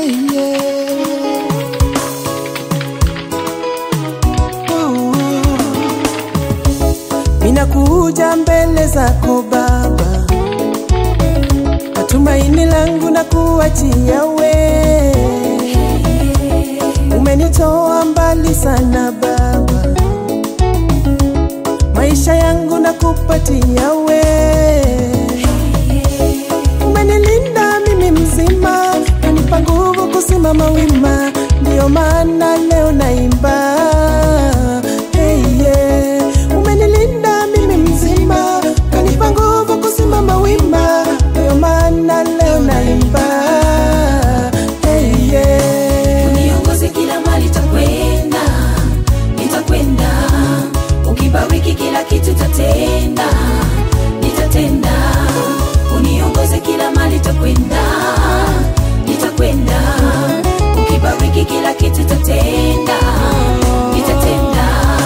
yeah, yeah. Oh. Ninakuja mbele zako Baba, matumaini langu na kuachia we. Umenitoa mbali sana Baba, maisha yangu na kupatia we. Umenilinda mimi mzima, kanipa nguvu kusimama wima, ndio maana leo naimba. Hey, yeah. Umenilinda mimi mzima, kanipa nguvu kusimama wima, ndio maana leo naimba. Hey, yeah. Uniongoze kila mali takwenda, nitakwenda. Ukibariki kila kitu tatenda, nitatenda. Uniongoze kila mali takwenda, nitakwenda. Ukibariki kila kitu tatenda, nitatenda.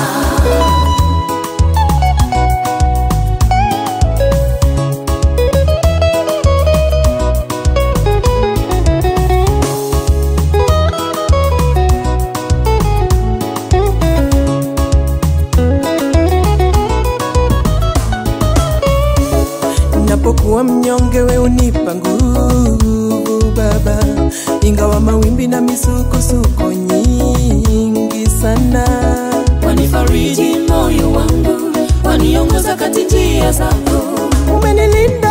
Ninapokuwa mnyonge, we unipa nguvu Baba, ingawa mawimbi na misukosuko nyingi sana. Wanifariji moyo wangu, waniongoza kati njia zako. Umenilinda